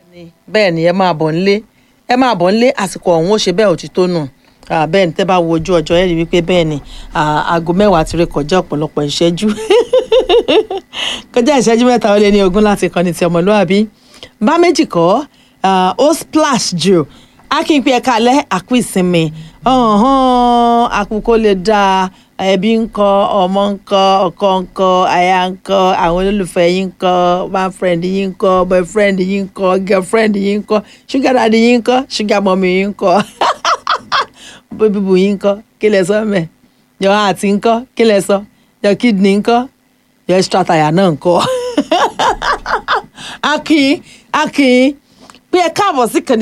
bẹ́ẹ̀ ni ẹ máa bọ̀ nílé ẹ máa bọ̀ nílé àsìkò ọ̀hún ó ṣe bẹ́ẹ̀ òtítọ́ nù bẹ́ẹ̀ ni tẹ́ bá wo ojú ọjọ́ ẹ rí wípé bẹ́ẹ̀ ni aago mẹ́wàá ti ré kọjá ọ̀pọ̀lọpọ̀ ìṣẹ́jú kọjá ìṣẹ́jú mẹ́ta ó lé ní ogún láti kọ́ni ti ọmọlúwàbí bá méjì kọ́ ó splash jù akínpé ẹ̀ka alẹ́ àkú ìsinmi àkùkọ lè dáa ẹbí ńkọ́ ọmọ ńkọ́ ọkọ ńkọ́ aya ńkọ́ àwọn olólùfẹ́ yín ńkọ́ boyfriend yín ńkọ́ boyfriend yín ńkọ́ girlfriend yín ńkọ́ sugar daddy yín ńkọ́ sugar mommy yín ńkọ́ bíbù yín ńkọ́ kí lẹ sọ mẹ́ yọ àti ńkọ́ kí lẹ sọ yọ kidney ńkọ́ yọ extra tire náà ńkọ́ akin akin pé ẹ káàbọ̀ sí kàní